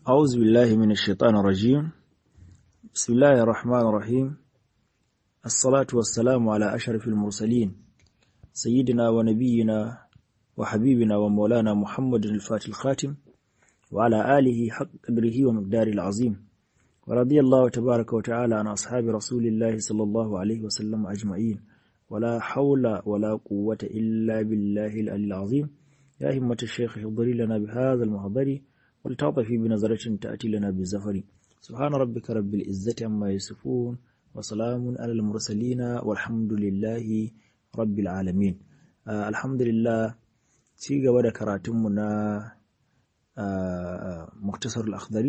أعوذ بالله من الشيطان الرجيم بسم الله الرحمن الرحيم الصلاة والسلام على أشرف المرسلين سيدنا ونبينا وحبيبنا ومولانا محمد الفاتح الخاتم وعلى آله حق قدره ومقداره العظيم ورضي الله تبارك وتعالى عن أصحاب رسول الله صلى الله عليه وسلم أجمعين ولا حول ولا قوة إلا بالله العلي العظيم يا همة الشيخ احضري لنا بهذا المحضر ولتعطفي بنظرة تأتي لنا بالزفر سبحان ربك رب العزة عما يصفون وسلام على المرسلين والحمد لله رب العالمين آه الحمد لله ci gaba da karatunmu na muktasar al-akhdari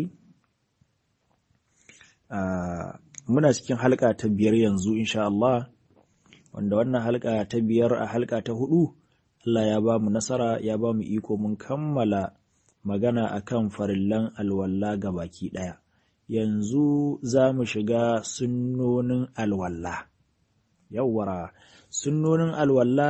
muna cikin halka ta biyar yanzu insha Allah wanda wannan halka ta biyar a halka ta hudu Allah ya ba mu nasara ya ba mu iko mun kammala magana akan farillan alwalla ga baki ɗaya. Yanzu za mu shiga sunnonin alwalla. Yawwara, sunnonin alwalla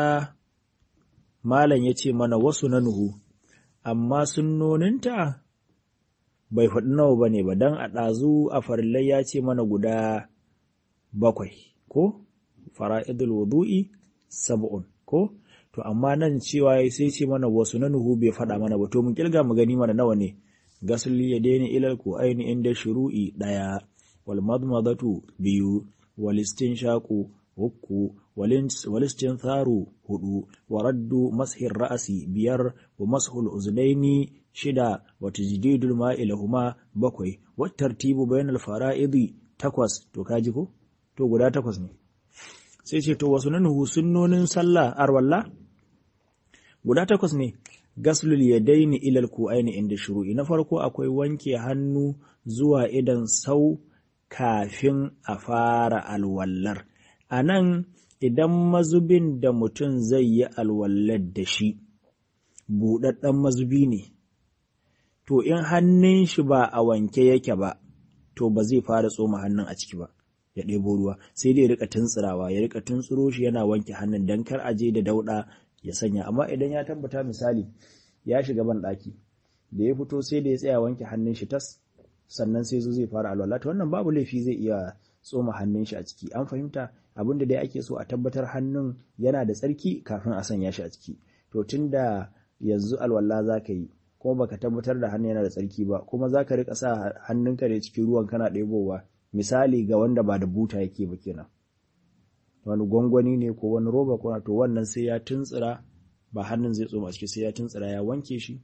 Malam ya ce mana wasu na nuhu, amma sunnoninta bai faɗi nawa ba ne ba don a ɗazu a farillai ya ce mana guda bakwai, ko? Fara'idul wudu'i sab'un, ko? to amma nan cewa sai ce mana wasu na nuhu bai faɗa mana ba to mun kilga mu gani mana nawa ne gasli ya daina ilal ku aini inda shuru'i ɗaya wal madmadatu biyu wal istinshaqu uku wal istintharu hudu wa raddu mashir ra'asi biyar wa mashul uznaini shida wa tajdidul ma'i lahuma bakwai wa tartibu bainal fara'idi takwas to kaji ko to guda takwas ne sai ce to wasu nanuhu sunnonin sallah arwalla guda takwas ne gaslul yadaini ilal ku'aini inda shuru'i na farko akwai wanke hannu zuwa idan sau kafin a fara alwallar a nan idan mazubin da mutum zai yi alwallar da shi buɗaɗɗen mazubi ne to in hannun shi ba a wanke yake ba to ba zai fara tsoma hannun a ciki ba ya ɗebo ruwa sai dai ya rika tuntsirawa ya rika tuntsiro shi yana wanke hannun dan kar a je da dauɗa ya sanya amma idan ya tabbata misali ya shiga ban ɗaki da ya fito sai da ya tsaya wanke hannun shi tas sannan sai zo zai fara alwala to wannan babu laifi zai iya tsoma hannun shi a ciki an fahimta abinda dai ake so a tabbatar hannun yana da tsarki kafin a sanya shi a ciki to tunda yanzu alwala za ka yi kuma baka tabbatar da hannun yana da tsarki ba kuma za ka rika sa hannunka da cikin ruwan kana ɗebowa misali ga wanda ba da buta yake ba kenan wani gwangwani ne ko wani roba ko to wannan sai ya tuntsira ba hannun zai tsoma ciki sai ya tuntsira ya wanke shi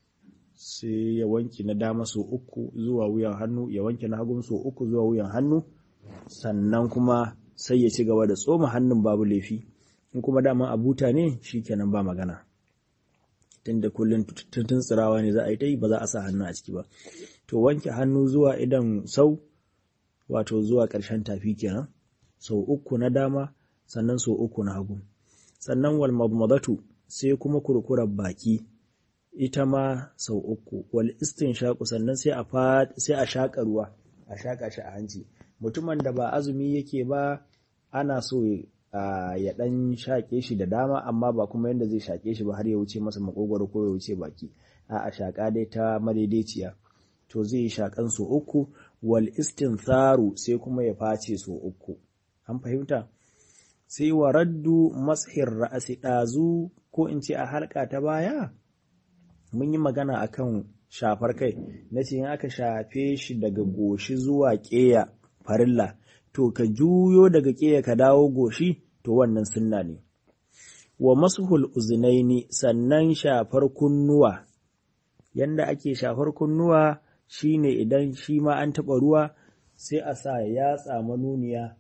sai ya wanke na dama so uku zuwa wuyan hannu ya wanke na hagun so uku zuwa wuyan hannu sannan kuma sai ya ci gaba da tsoma hannun babu laifi in kuma dama a buta ne shikenan ba magana tunda kullum tuntsirawa ne za a yi ta yi ba za a sa hannu a ciki ba to wanke hannu zuwa idan sau wato zuwa ƙarshen tafi kenan sau uku na dama sannan sau uku na hagu sannan wal madmadatu sai kuma kurkurar baki ita ma sau uku wal shaƙu sannan sai a sai a shaƙa ruwa a shaƙa shi a hanci mutumin da ba azumi yake ba ana so ya ɗan shaƙe shi da dama amma ba kuma yadda zai shaƙe shi ba har ya wuce masa makogwaro ko ya wuce baki a shaƙa dai ta madaidaiciya to zai shaƙan so uku wal istintharu sai kuma ya face so uku an fahimta sai wa raddu mashir ra'asi ɗazu ko in ce a halka ta baya mun yi magana akan shafar kai na ce in aka shafe shi daga goshi zuwa ƙeya farilla to ka juyo daga ƙeya ka dawo goshi to wannan sunna ne wa masuhul uzunaini sannan shafar kunnuwa yanda ake shafar kunnuwa shine idan shi ma an taɓa ruwa sai a sa yatsa manuniya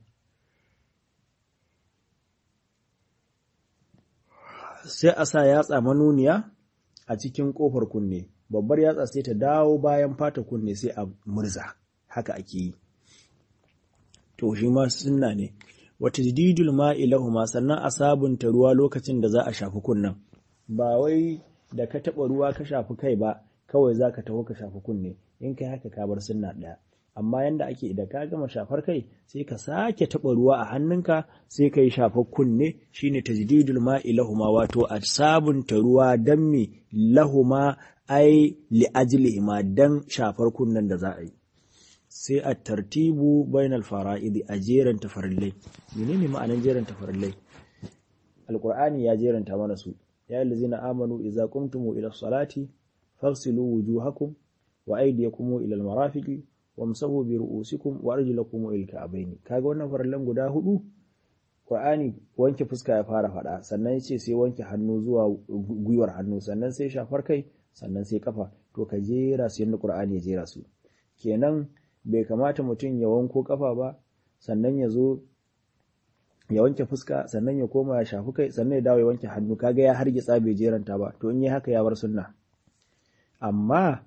sai a sa yatsa manuniya a cikin ƙofar kunne babbar yatsa sai ta dawo bayan fata kunne sai a murza haka ake yi to shi ma sunna ne wata jididul ma'i lahuma sannan a sabunta ruwa lokacin da za a shafi kunnen ba wai da ka taɓa ruwa ka shafi kai ba kawai za ka taho ka shafi kunne in kai haka ka bar sunna ɗaya amma yanda ake idan ka gama shafar kai sai ka sake taɓa ruwa a hannunka sai ka yi shafar kunne shine tajdidul ma'i lahuma wato a sabunta ruwa dan me lahuma ai li ajlihima dan shafar kunnen da za a yi sai a tartibu bainal fara'idi a jeran tafarillai menene ma'anan jeran tafarillai alqur'ani ya jeranta mana su ya allazina amanu idza qumtum ila salati faghsilu wujuhakum wa aydiyakum ila almarafiqi wamsahu bi ru'usikum wa arjulakum ila alka'bayn kaga wannan farallan guda hudu Qur'ani wanke fuska ya fara fada sannan yace sai wanke hannu zuwa gwiwar hannu sannan sai shafar kai sannan sai kafa to ka jera su yanda Qur'ani ya jera su kenan bai kamata mutum ya wanko kafa ba sannan ya zo ya wanke fuska sannan ya koma ya shafi kai sannan ya dawo ya wanke hannu kaga ya hargitsa bai jeranta ba to in yi haka ya bar sunna amma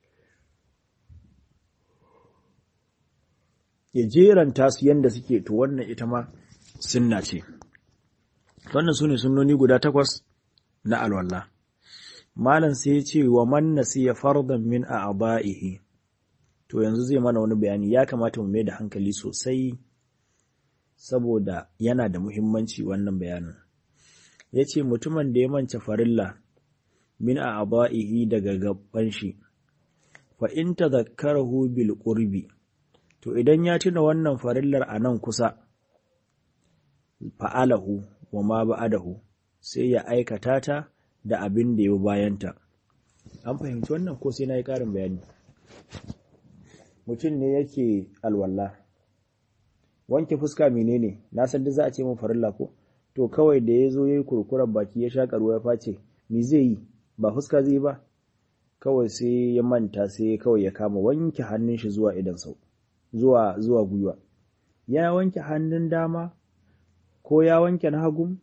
ya jeranta su yanda suke to wannan ita ma sunna ce wannan su ne sunnoni guda takwas na alwallah malam sai ya ce wa man nasiya fardan min a'da'ihi to yanzu zai mana wani bayani ya kamata mu mai da hankali sosai saboda yana da muhimmanci wannan bayanin ya ce mutumin da ya manta farilla min a aba'ihi daga gaban shi fa in tadhakkarahu bil qurbi to idan ya tuna wannan farillar a nan kusa fa'alahu wa ma ba'adahu sai ya aikata ta da abin da ya bayanta an fahimci wannan ko sai na yi ƙarin bayani mutum ne yake alwala wanke fuska menene na san da za a ce mun farilla ko to kawai da ya zo ya yi kurkuren baki ya shaƙa ruwa ya face me zai yi ba fuska zai ba kawai sai ya manta sai kawai ya kama wanke hannun shi zuwa idan sau zuwa zuwa gwiwa ya wanke hannun dama ko ya wanke na hagu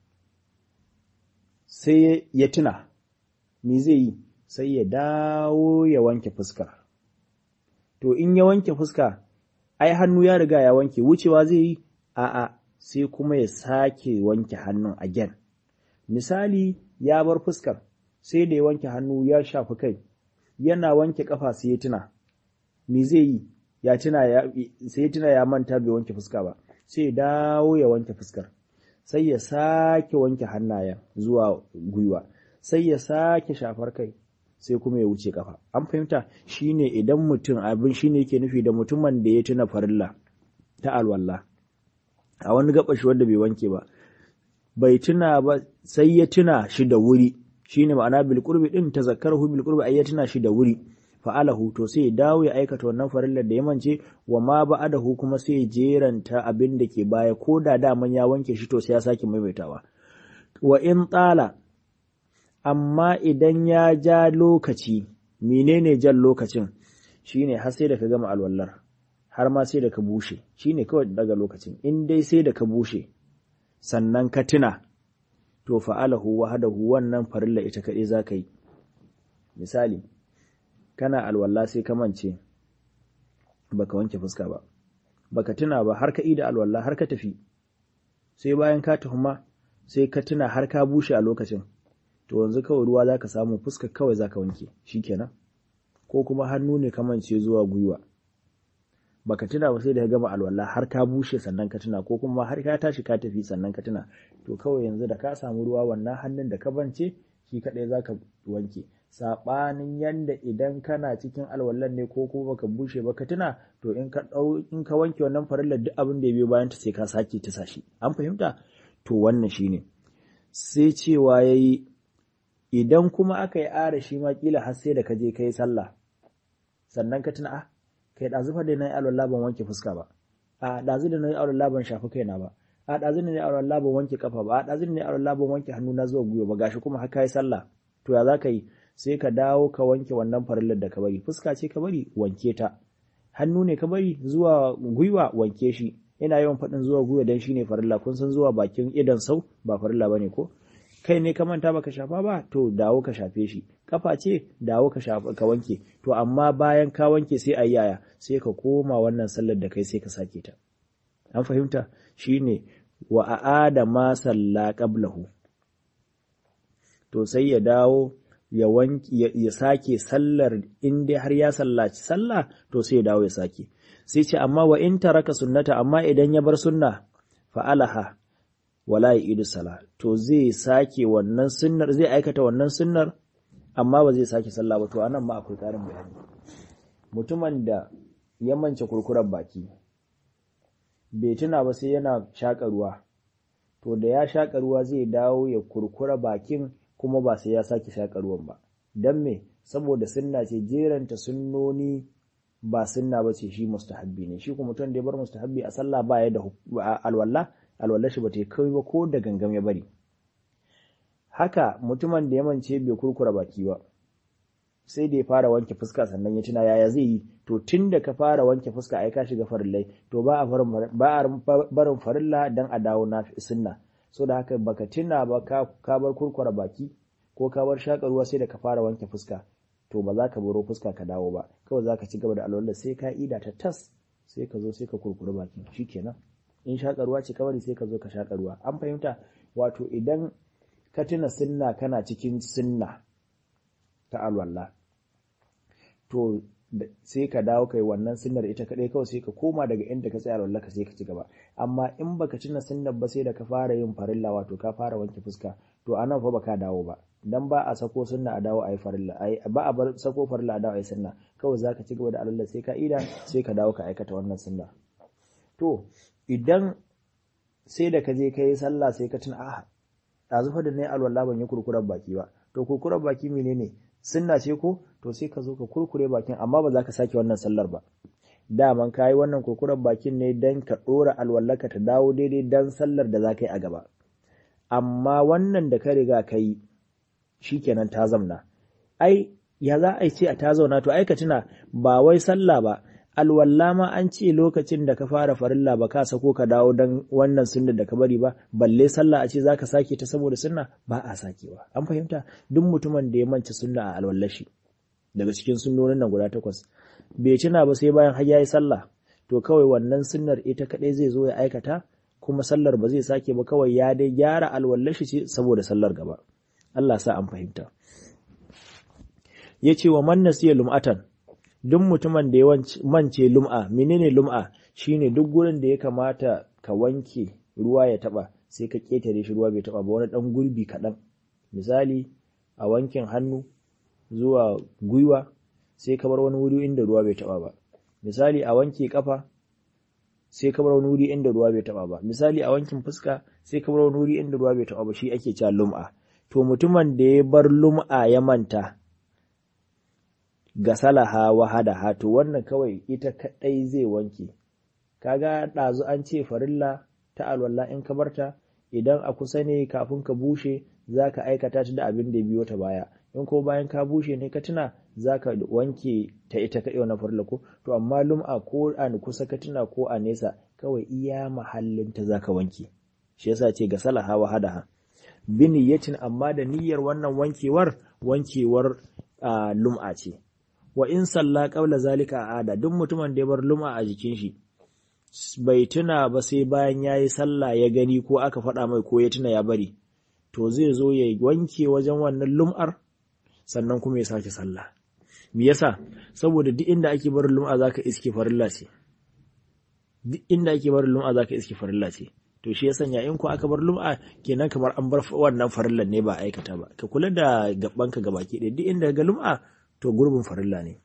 sai ya tuna me zai yi sai ya dawo ya wanke fuska to in ya wanke fuska ai hannu ya riga ya wanke wucewa zai yi a'a sai kuma ya sake wanke hannun again misali ya bar fuskar sai da ya wanke hannu ya shafi kai yana wanke kafa sai ya tuna me zai yi ya tuna ya sai ya tuna ya manta bai wanke fuska ba sai ya dawo ya wanke fuskar sai ya sake wanke hannayen zuwa gwiwa sai ya sake shafar kai sai kuma ya wuce kafa an fahimta shine idan mutum abin shine yake nufi da mutumin da ya tuna farilla ta alwala a wani gabashi wanda bai wanke ba bai tuna ba sai ya tuna shi da wuri shine ma'ana bil qurbi din tazakkarahu bil qurbi ay ya tuna shi da wuri fa'alahu to sai ya dawo ya aikata wannan farillar da ya mance wa ma ba'adahu kuma sai ya jeranta abin da ke baya ko da daman ya wanke shi to sai ya sake maimaitawa wa in tsala amma idan ya ja lokaci menene jan lokacin shine har sai da ka gama alwallar har ma sai da ka bushe shine kawai daga lokacin in dai sai da ka bushe sannan ka tuna to fa'alahu wahadahu wannan farilla ita kaɗai za ka yi misali kana alwalla sai ka mance baka wanke fuska ba baka tuna ba har ka ida alwalla har ka tafi sai bayan ka tuhuma sai ka tuna har ka bushe a lokacin to yanzu kawai ruwa zaka samu fuska kawai zaka wanke shikenan ko kuma hannu ne ka mance zuwa gwiwa baka tuna ba sai da ka gama alwala har ka bushe sannan ka tuna ko kuma har ka tashi ka tafi sannan ka tuna to kawai yanzu da ka samu ruwa wannan hannun da ka bance shi kadai zaka wanke sabanin yanda idan kana cikin alwallan ne ko kuma baka bushe ba ka tuna to in ka dau in ka wanke wannan farillar duk abin da ya biyo bayan ta sai ka sake ta sashi an fahimta to wannan shine sai cewa yayi idan kuma aka yi ara shi ma kila har sai da ka je kai sallah sannan ka tuna ah kai ɗazu fa da na yi alwala ban wanke fuska ba a ɗazu da na yi alwala ban shafi kaina ba a ɗazu da na yi alwala ban wanke kafa ba a ɗazu da na yi alwala ban wanke hannu na zuwa gwiwa ba gashi kuma haka yi sallah to ya za ka yi sai ka dawo ka wanke wannan farillar da ka bari fuska ce ka bari wanke ta hannu ne ka bari zuwa gwiwa wanke shi ina yawan faɗin zuwa gwiwa dan shine farilla kun san zuwa bakin idan sau ba farilla bane ko kai ne ka manta baka shafa ba to dawo ka shafe shi kafa ce dawo ka shafa ka wanke to amma bayan ka wanke sai ayi yaya sai ka koma wannan sallar da kai sai ka sake ta an fahimta shine wa aada ma salla qablahu to sai ya dawo ya wanki ya sake sallar in dai har ya sallaci sallah to sai ya dawo ya sake sai ce amma wa in taraka sunnata amma idan ya bar sunna fa'alaha wala ya'idu sala to zai sake wannan sunnar zai aikata wannan sunnar amma ba zai sake sallah ba to anan ma akwai karin bayani mutumin da ya mance kurkurar baki bai tuna ba sai yana shaƙa ruwa to da ya shaƙa ruwa zai dawo ya kurkura bakin kuma ba sai ya sake shaƙa ruwan ba don me saboda sunna ce jeranta sunnoni ba sunna ba ce shi mustahabbi ne shi kuma mutum da ya bar mustahabbi a sallah ba ya da alwala alwala shi ba ta kai ba ko da gangam ya bari haka mutumin da ya mance bai kurkura baki ba sai da ya fara wanke fuska sannan ya tuna yaya zai yi to tun da ka fara wanke fuska ai ka shiga farillai to ba a barin farilla dan a dawo na sunna so da haka baka tuna ba ka bar kurkura baki ko ka bar shaka ruwa sai da ka fara wanke fuska to ba za ka baro fuska ka dawo ba kawai za ka ci gaba da alwala sai ka ida ta tas sai ka zo sai ka kurkura baki shikenan in shaka ruwa ce kawai sai ka zo ka shaka ruwa an fahimta wato idan ka tuna sunna kana cikin sunna ta alwala to sai ka dawo kai wannan sunnar ita kadai kawai sai ka koma daga inda ka tsaya alwala ka sai ka ci gaba amma in baka tuna sunnar ba sai da ka fara yin farilla wato ka fara wanke fuska to anan fa baka dawo ba dan ba a sako sunna a dawo ayi farilla ai ba a bar sako farilla a dawo ayi sunna kawai zaka ci gaba da alwala sai ka ida sai ka dawo ka aikata wannan sunna to idan sai da ka je ka yi sallah sai ka tuna a ɗazu fa da na yi alwala ban yi kurkurar baki ba to kurkurar baki menene sunna ce ko to sai ka zo ka kurkure bakin amma ba za ka sake wannan sallar ba daman ka yi wannan kurkurar bakin ne don ka ɗora alwallaka ta dawo daidai don sallar da za ka yi a gaba amma wannan da ka riga ka yi shi kenan ta zamna ai ya za a ce a ta zauna to ai ka tuna ba wai sallah ba alwalla ma an ce lokacin da ka fara farilla ba ka sako ka dawo don wannan sunna da ka bari ba balle sallah a ce za ka sake ta saboda sunna ba a sakewa an fahimta duk mutumin da ya manta sunna a alwallashi daga cikin sunnonin nan guda takwas bai tuna ba sai bayan har yayi sallah to kawai wannan sunnar ita kadai zai zo ya aikata kuma sallar ba zai sake ba kawai ya dai gyara alwallashi ce saboda sallar gaba Allah sa an fahimta yace wa man nasiya lum'atan duk mutumin da ya mance lum'a menene lum'a shine duk gurin da ya kamata ka wanke ruwa ya taba sai ka ketare shi ruwa bai taba ba wani dan gurbi kaɗan misali a wankin hannu zuwa gwiwa sai ka bar wani wuri inda ruwa bai taba ba misali a wanke kafa sai ka bar wani wuri inda ruwa bai taba ba misali a wankin fuska sai ka bar wani wuri inda ruwa bai taba ba shi ake cewa lum'a to mutumin da ya bar lum'a ya manta gasalaha wahadaha to wannan kawai ita kadai zai wanke kaga ɗazu an ce farilla ta alwala in ka barta idan a kusa ne kafin ka bushe zaka aikata ta da abin da biyo ta baya in ko bayan ka bushe ne ka tuna zaka wanke ta ita kadai wannan farilla ko to amma lum'a ko a kusa ka tuna ko a nesa kawai iya mahallin ta zaka wanke shi yasa ce gasalaha wahadaha bi niyyatin amma da niyyar wannan wankewar wankewar lum'a ce wa in salla qabla zalika ada duk mutumin da ya bar lum'a a jikin shi bai tuna ba sai bayan yayi sallah ya gani ko aka faɗa mai ko ya tuna ya bari to zai zo ya wanke wajen wannan lum'ar sannan kuma ya sake sallah me yasa saboda duk inda ake barin lum'a zaka iske farilla ce duk inda ake barin lum'a zaka iske farilla ce to shi ya sanya in ko aka bar lum'a kenan kamar an bar wannan farillan ne ba aikata ba ka kula da gabanka gabaki ɗaya duk inda ga lum'a to gurbin farilla ne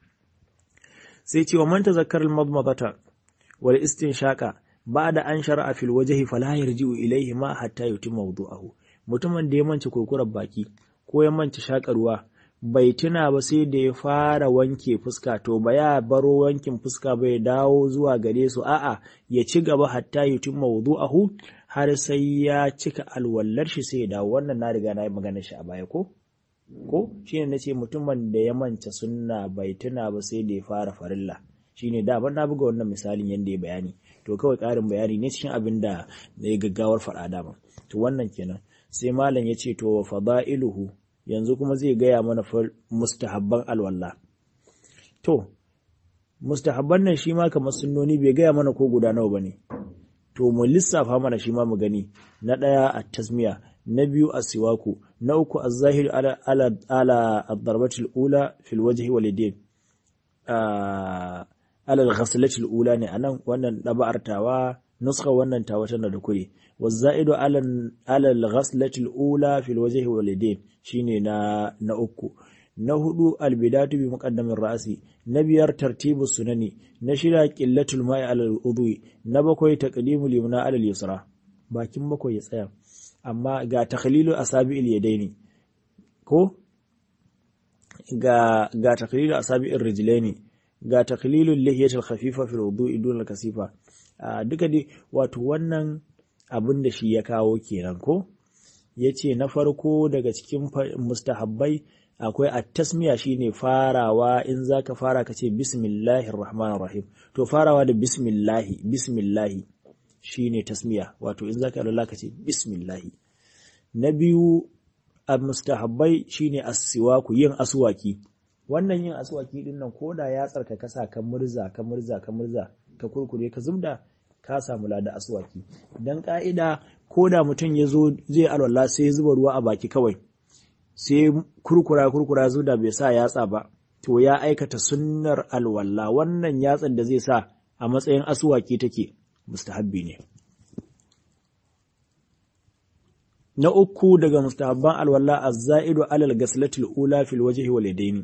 sai ce wa man tazakkar al-madmadata wal istinshaqa ba'da an shar'a fil wajhi fala yarji'u ilayhi ma hatta yutimma wudu'ahu mutumin da ya mance kurkurar baki ko ya mance shakarwa bai tuna ba sai da ya fara wanke fuska to ba ya baro wankin fuska bai dawo zuwa gare su a'a ya ci gaba hatta yutimma wudu'ahu har sai ya cika alwallar shi sai ya dawo wannan na riga na yi magana shi a baya ko ko shine nace mutumin da ya manta sunna bai tuna ba sai da ya fara farilla shine da ban na buga wannan misalin yanda ya bayani to kawai ƙarin bayani ne cikin abin da ya gaggawar faɗa dama to wannan kenan sai malam ya ce to fada'iluhu yanzu kuma zai gaya mana mustahabban alwala to mustahabban nan shi ma kamar sunnoni bai gaya mana ko guda nawa bane to mu lissafa mana shi ma mu gani na ɗaya a tasmiya na biyu a siwaku na uku a zahir ala ala ad-darbatil ula fil wajhi wal yadayn alal ghaslatil ula ne anan wannan daba'ar tawa nuskha wannan tawa tana da kure waza'idu alal alal ghaslatil ula fil wajhi wal yadayn shine na na uku na hudu albidatu bi muqaddamin ra'si na biyar tartibu sunani na shida qillatul ma'i alal udwi na bakwai taqdimul yumna alal yusra bakin bakwai ya tsaya amma ga takhlilu asabi'il yadaini ko ga ga takhlilu asabi'ir rijlaini ga taklilul lihiyatul khafifa fil wudu'i dun kasifa duka dai wato wannan abin da shi ya kawo kenan ko yace na farko daga cikin mustahabbai akwai at-tasmiya shine farawa in zaka fara kace bismillahir rahmanir rahim to farawa da bismillahi bismillahi shine tasmiya wato in zaka Allah kace bismillahi na biyu a mustahabbai shine as-siwaku yin aswaki wannan yin aswaki din nan koda ya tsarka kasa ka murza ka murza ka murza ka kurkure ka zubda ka samu lada aswaki dan ka'ida koda mutum ya zo zai alwala sai ya zuba ruwa a baki kawai sai kurkura kurkura zuda bai sa yatsa ba to ya aikata sunnar alwala wannan yatsan da zai sa a matsayin aswaki take mustahabbi ne na uku daga mustahabban alwala az-za'idu alal ghaslatil ula fil wajhi wal yadaini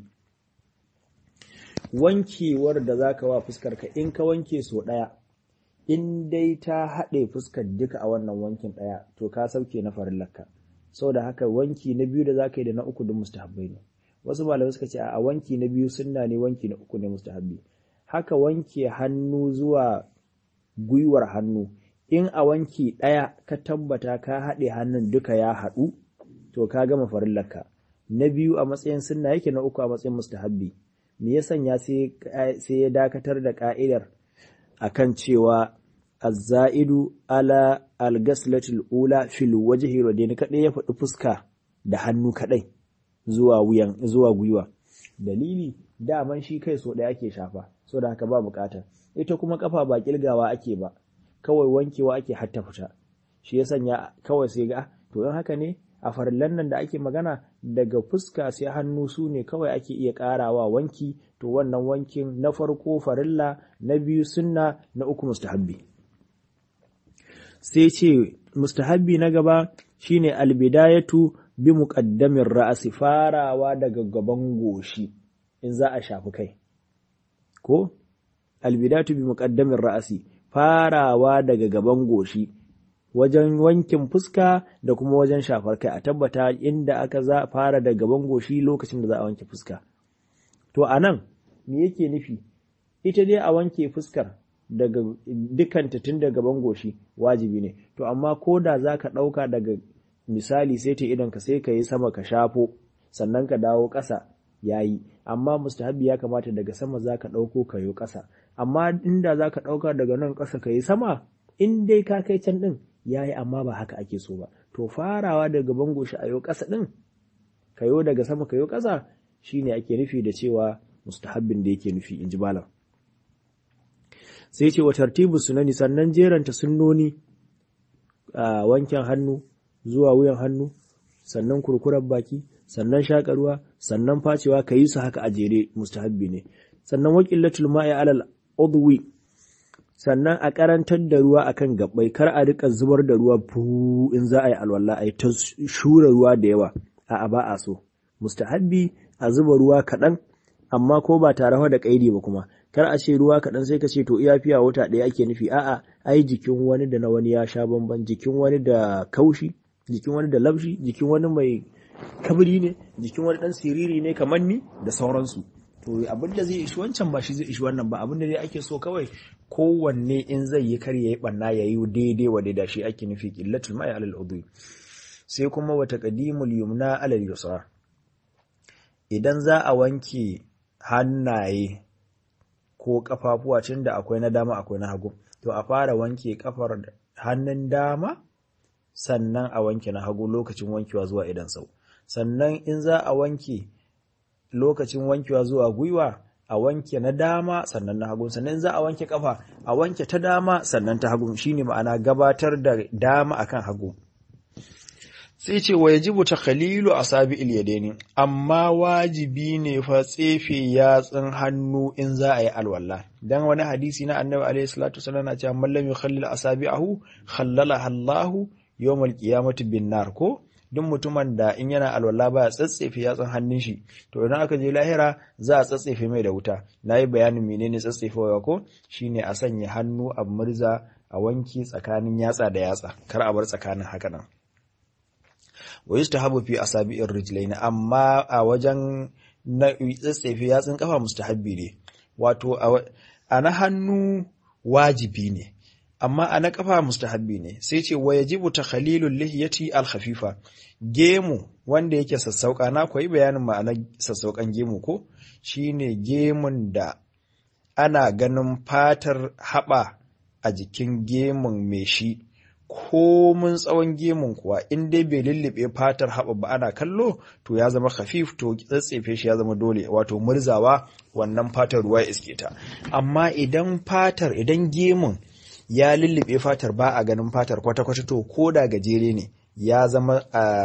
wankewar da za ka wa fuskarka in ka wanke so ɗaya in dai ta haɗe fuskar duka a wannan wankin ɗaya to ka sauke na farillarka sau da haka wanki na biyu da za ka yi da na uku duk mustahabbai ne wasu malamai suka ce a wanki na biyu sunna ne wanki na uku ne mustahabbi haka wanke hannu zuwa gwiwar hannu in a wanki ɗaya ka tabbata ka haɗe hannun duka ya haɗu to ka gama farillarka na biyu a matsayin sunna yake na uku a matsayin mustahabbi me ya sanya sai ya dakatar da ka'idar akan cewa azza'idu ala algaslatul ula fil wajhi wadaini kadai ya faɗi fuska da hannu kadai zuwa wuyan zuwa gwiwa dalili daman shi kai so ɗaya ake shafa so da haka ba bukata ita kuma kafa ba kilgawa ake ba kawai wankewa ake hatta fita shi ya sanya kawai sai ga to in haka ne a farillan nan da ake magana daga fuska sai hannu su ne kawai ake iya karawa wanki to wannan wankin na farko farilla na biyu sunna na uku mustahabbi sai ce mustahabbi na gaba shine albidayatu bi muqaddamin ra'si farawa daga gaban goshi in za a shafi kai ko albidayatu bi muqaddamin ra'si farawa daga gaban goshi wajen wankin fuska da kuma wajen shafar kai a tabbata inda aka za fara da gaban goshi lokacin da za a wanke fuska to a nan me yake nufi ita dai a wanke fuskar daga dukanta tun da gaban goshi wajibi ne to amma ko da za ka ɗauka daga misali sai ta idan ka sai ka yi sama ka shafo sannan ka dawo ƙasa ya yi amma mustahabi ya kamata daga sama za ka ɗauko ka yi ƙasa amma inda za ka ɗauka daga nan ƙasa ka yi sama in dai ka kai can ɗin ya yi amma ba haka ake so ba to farawa daga bango shi a yau ƙasa ɗin ka yo daga sama ka yo ƙasa shine ake nufi da cewa mustahabbin da yake nufi in ji malam sai ce wa tartibu sunani sannan jeranta sunnoni a wankin hannu zuwa wuyan hannu sannan kurkurar baki sannan shakarwa sannan facewa ka yi su haka a jere mustahabbi ne sannan waqillatul ma'i alal udwi sannan a karantar da ruwa akan gabbai kar a rika zubar da ruwa fu in za a yi alwala a yi ta shura ruwa da yawa a ba a so mustahabbi a zuba ruwa kaɗan amma ko ba tare da kaidi ba kuma kar a ce ruwa kaɗan sai ka ce to iya fiya wata ɗaya ake nufi a'a ai jikin wani da na wani ya sha bamban jikin wani da kaushi jikin wani da labshi jikin wani mai kabri ne jikin wani ɗan siriri ne kamar ni da sauransu to abin da zai ishi wancan ba shi zai ishi wannan ba abin da dai ake so kawai kowanne in zai yi kar yayi banna yayi daidai wa daidai shi ake nufi qillatul ma'i alal udwi sai kuma wa taqdimul yumna alal yusra idan za a wanke hannaye ko kafafuwa tun da akwai na dama akwai na hagu to a fara wanke kafar hannun dama sannan a wanke na hagu lokacin wankewa zuwa idan sau sannan in za a wanke lokacin wankewa zuwa gwiwa a wanke na dama sannan na hagu sannan za a wanke kafa a wanke ta dama sannan ta hagu shine ma'ana gabatar da dama akan hagu sai ce wa yajibu takhalilu asabi ilyadaini amma wajibi ne fa tsefe yatsun hannu in za a yi alwala dan wani hadisi na annabi alaihi salatu wasallam na cewa man lam yukhallil asabi'ahu khallalaha Allahu yawmal qiyamati bin nar ko duk mutumin da in yana alwala ba ya tsatsefe yatsun hannun shi to idan aka je lahira za a tsatsefe mai da wuta nayi bayanin menene tsatsefewa ko shine a sanya hannu a murza a wanki tsakanin yatsa da yatsa kar a bar tsakanin haka nan wa yustahabu fi asabi'ir rijlain amma a wajen na tsatsefe yatsun kafa mustahabbi ne wato a na hannu wajibi ne amma a na kafa mustahabbi ne sai ce wa yajibu takhalilul lihiyati al khafifa gemu wanda yake sassauka na koyi bayanin ma'anar sassaukan gemu ko shine gemun da ana ganin fatar haba a jikin gemun mai shi komun tsawon gemun kuwa in dai bai lullube fatar haɓa ba ana kallo to ya zama khafif to tsatsefe shi ya zama dole wato murzawa wannan fatar ruwa ya iske ta amma idan fatar idan gemun ya lullube fatar ba a ganin fatar kwata-kwata to ko da gajere ne ya zama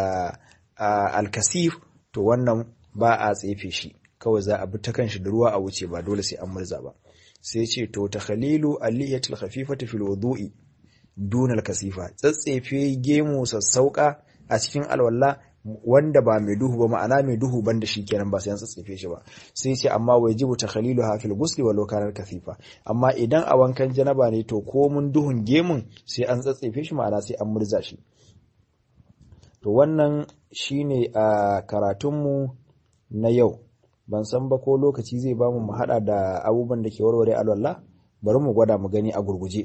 alkasif to wannan ba a tsefe shi kawai za a bi ta kanshi da ruwa a wuce ba dole sai an murza ba sai ce to takhalilu aliyatul khafifati fil wudu'i dunal kasifa tsatsefe gemu sassauka a cikin alwala wanda ba mai duhu ba ma'ana mai duhu banda shi kenan ba sai an tsatsefe shi ba sai ce amma wajibu takhalilu ha fil ghusli walau kana kasifa amma idan a wankan janaba ne to ko mun duhun gemun sai an tsatsefe shi ma'ana sai an murza shi to wannan shine a karatunmu na yau ban san ba ko lokaci zai bamu mu hada da abubuwan da ke warware alwala bari mu gwada mu gani a gurguje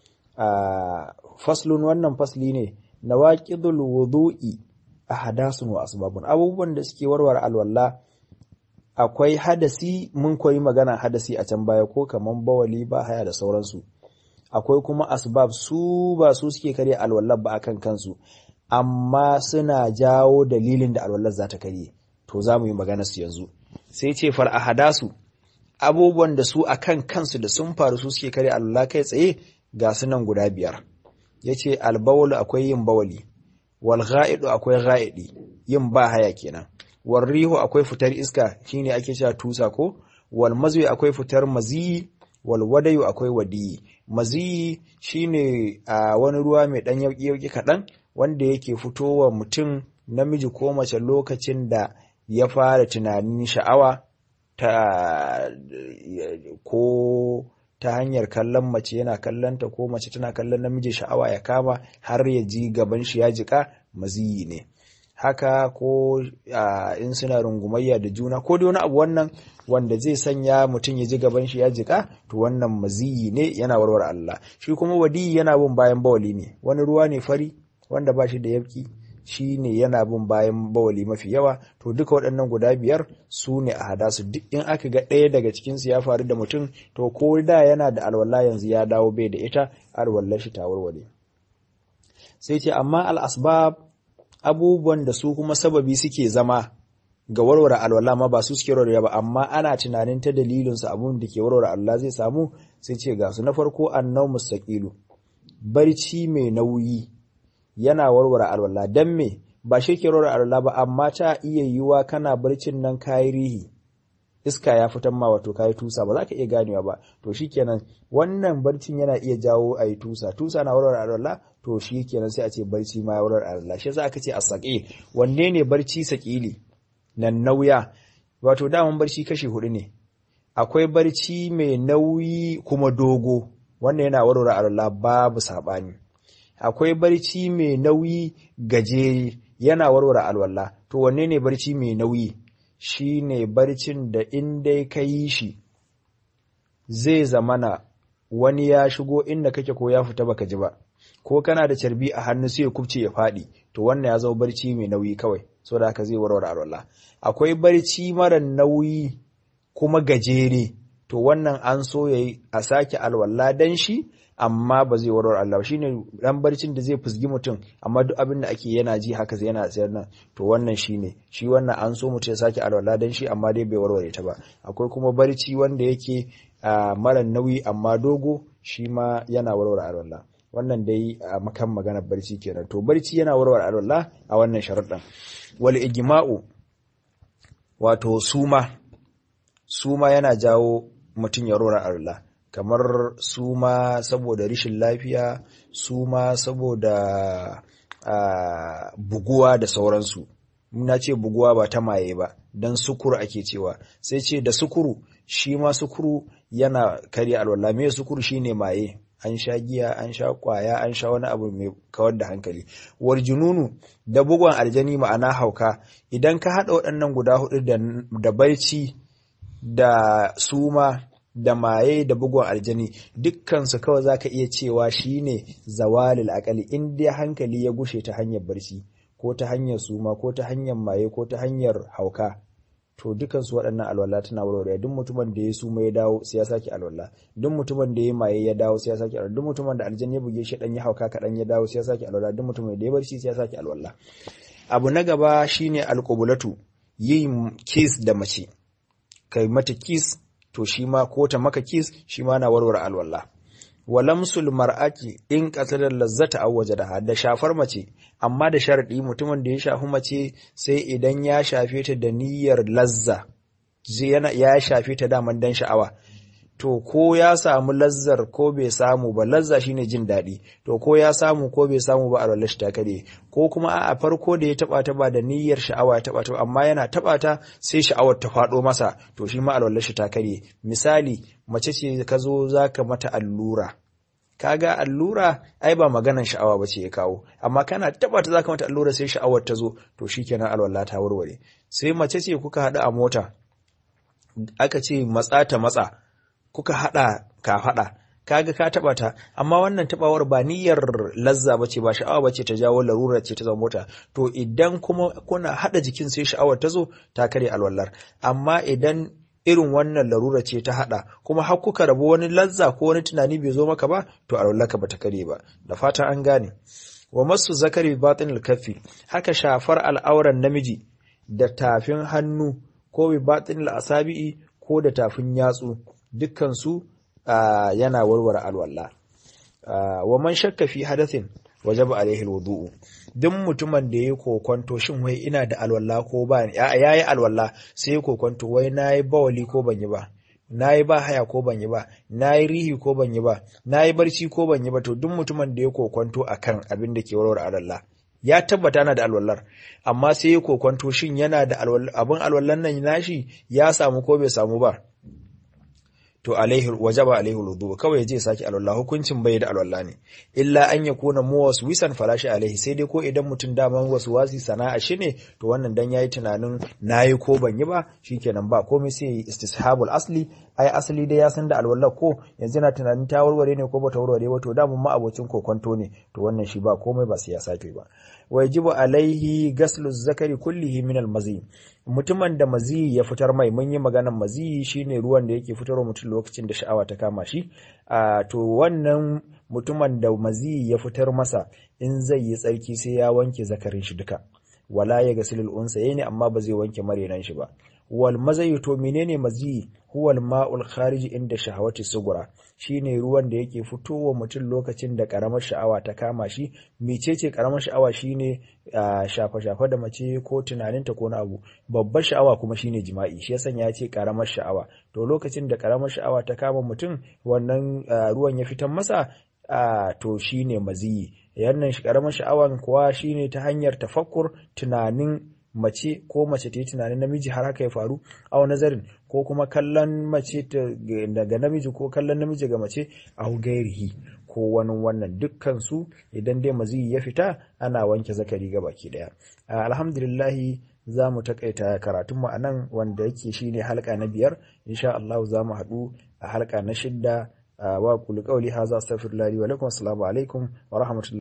Uh, faslun wannan fasli ne na waƙidul wudu'i a hadasun wa asbabun abubuwan da suke warware alwala akwai hadasi mun koyi magana hadasi a can baya ko kaman bawali ba haya da sauransu akwai kuma asbab su ba su suke karya alwala ba akan kansu amma suna jawo dalilin da alwallar za ta karye to za mu yi magana su yanzu sai ce far a hadasu abubuwan da su akan kansu da sun faru su suke karya alwala kai tsaye ga sunan guda biyar ya ce albawul akwai yin bawali wal ga'idu akwai ga'idi yin ba haya kenan wal rihu akwai fitar iska shine ake cewa tusa ko wal mazwi akwai fitar maziyi wal wadayu akwai wadiyi maziyi shine a wani ruwa mai dan yauki yauki kaɗan wanda yake fitowa mutum namiji ko mace lokacin da ya fara tunanin sha'awa ta ko ta hanyar kallon mace yana kallonta ko mace tana kallon namiji sha'awa ya kama har ya ji gaban shi ya jika maziyi ne haka ko in suna rungumayya da juna ko da wani abu wannan wanda zai sanya mutum ya ji gaban shi ya jika to wannan maziyi ne yana warware Allah shi kuma wadi yana bin bayan bawali ne wani ruwa ne fari wanda ba shi da yabki shi ne yana bin bayan bawali mafi yawa to duka waɗannan guda biyar su ne a hada su duk in aka ga ɗaya daga cikinsu ya faru da mutum to ko da yana da alwala yanzu ya dawo bai da ita alwallar shi ta warware sai ce amma al'asbab abubuwan da su kuma sababi suke zama ga warware alwala ma ba su suke warware ba amma ana tunanin ta dalilinsu abun da ke warware alwala zai samu sai ce ga su na farko annau mustaqilu barci mai nauyi yana warware alwala dan me ba shi ke warware alwala ba amma ta iya yiwa kana barcin nan kayi rihi iska ya fitan ma wato kayi tusa ba za ka iya ganewa ba to shikenan wannan barcin yana iya jawo a yi tusa tusa na warware alwala to shikenan sai a ce barci ma ya warware alwala shi yasa aka ce asaqi wanne ne barci sakili nan nauya wato daman barci kashi hudu ne akwai barci mai nauyi kuma dogo wannan yana warware alwala babu sabani akwai barci mai nauyi gajere yana warware alwala to wanne ne barci mai nauyi shi ne barcin da in dai ka yi shi zai zamana wani ya shigo inda kake ko ya fita baka ji ba ko kana da carbi a hannu sai ya kubce ya faɗi to wannan ya zama barci mai nauyi kawai so da haka zai warware alwala akwai barci mara nauyi kuma gajere to wannan an so yayi a sake alwala dan shi amma ba zai warware Allah shine dan barcin da zai fusgi mutum amma duk abin da ake yana ji haka zai yana tsayar nan to wannan shine shi wannan an so mutum ya sake alwala dan shi amma dai bai warware ta ba akwai kuma barci wanda yake mara nauyi amma dogo shi ma yana warware alwala wannan dai a makan maganar barci kenan to barci yana warware alwala a wannan sharuɗan wal ijma'u wato suma suma yana jawo mutum ya warware alwala kamar suma saboda rishin lafiya suma saboda buguwa da sauransu na ce buguwa ba ta maye ba don sukuru ake cewa sai ce da sukuru shi ma sukuru yana karya alwala me sukuru shine maye an sha giya an sha kwaya an sha wani abu mai kawar da hankali war jununu da bugon aljani ma'ana hauka idan ka haɗa waɗannan guda hudu da barci da suma da maye da bugun aljani dukkansu kawai zaka iya cewa shine zawalil akali in dai hankali ya gushe ta hanyar barci ko ta hanyar suma ko ta hanyar maye ko ta hanyar hauka to dukansu waɗannan alwala tana warware duk mutumin da ya suma ya dawo sai ya sake alwala duk mutumin da ya maye ya dawo sai ya sake alwala duk mutumin da aljani ya buge shi dan ya hauka kaɗan ya dawo sai ya sake alwala duk mutumin da ya barci sai ya sake alwala abu na gaba shine alqubulatu yin kiss da mace kai mata kiss to shi ma ko ta maka kis shi ma na warware alwala walamsul mar'ati in qatala lazzata aw wajadaha da shafar mace amma da sharadi mutumin da ya shafi mace sai idan ya shafe ta da niyyar lazza yana ya shafe ta daman dan sha'awa to ko ya samu lazzar ko bai samu ba lazza shine jin daɗi to ko ya samu ko bai samu ba alwala shi ta kare ko kuma a farko da ya taba ta ba da niyyar sha'awa ya taba ta amma yana taba ta sai sha'awar ta faɗo masa to shi ma alwala shi ta kare misali mace ce ka zo zaka mata allura kaga allura ai ba maganan sha'awa ba ce ya kawo amma kana taba ta zaka mata allura sai sha'awar ta zo to shikenan alwala ta warware sai mace ce kuka haɗu a mota aka ce matsa ta matsa kuka haɗa ka haɗa kaga ka taɓa ta amma wannan taɓawar ba niyyar lazza bace ba sha'awa bace ta jawo larura ce ta zama mota to idan kuma kuna haɗa jikin sai sha'awar ta zo ta kare alwallar amma idan irin wannan larura ce ta haɗa kuma har kuka rabu wani lazza ko wani tunani bai zo maka ba to alwallarka bata kare ba da fatan an gane wa masu zakari batinil kafi haka shafar al'auran namiji da tafin hannu ko bi batinil asabi'i ko da tafin yatsu dukkansu uh, yana warware alwala uh, wa man shakka fi hadathin wajaba alaihi alwudu duk mutumin da yayi kokonto shin wai ina da alwala ko ba yayi alwala sai yayi kokonto wai nayi bawali ko ban yi ba nayi ba haya ko ban yi ba nayi rihi ko ban yi ba nayi barci ko ban yi ba to duk mutumin da yayi kokonto akan abin da ke warware alwala ya tabbata na da alwallar amma sai yayi kokonto shin yana da abin alwallan nan nashi ya samu ko bai samu ba to alaihi wajaba alaihi wudu kawai je saki alwala hukuncin bai da alwala ne illa an yakuna muwaswisan falashi alaihi sai dai ko idan mutum daman waswasi sana'a shi ne to wannan dan yayi tunanin nayi ko ban yi ba shikenan ba komai sai istishabul asli ai asali dai ya san da alwala ko yanzu na tunanin ta warware ne ko bata warware ba to damun ma abocin kokonto ne to wannan shi ba komai ba sai ya sake ba wajibu alaihi gaslu zakari kullihi min almazi mutumin da mazi ya fitar mai mun yi maganan mazi shine ruwan da yake fitarwa mutum lokacin da sha'awa ta kama shi a to wannan mutumin da mazi ya fitar masa in zai yi tsarki sai ya wanke zakarin shi duka wala ya gasilul unsa ne amma ba zai wanke marenan shi ba wal mazayi to menene mazi huwal ma'ul kharij inda shahawati sugura shine ruwan da yake fitowa mutum lokacin da karamar sha'awa ta kama shi mecece karamar sha'awa shine shafa shafa da mace ko tunaninta ko na abu babbar sha'awa kuma shine jima'i shi yasan ya ce karamar sha'awa to lokacin da karamar sha'awa ta kama mutum wannan ruwan ya fitan masa to shine maziyi yannan karamar sha'awan kuwa shine ta hanyar tafakkur tunanin mace ko mace ta yi tunanin namiji har haka ya faru a nazarin ko kuma kallon mace daga namiji ko kallon namiji ga mace a gairihi ko wani wannan dukkan su idan dai maziyi ya fita ana wanke zakari ga baki daya alhamdulillahi za mu takaita karatunmu a nan wanda yake shine halka na biyar insha Allah za mu haɗu a halka na shidda wa kulli qawli hadha astaghfirullahi wa lakum assalamu alaikum wa rahmatullahi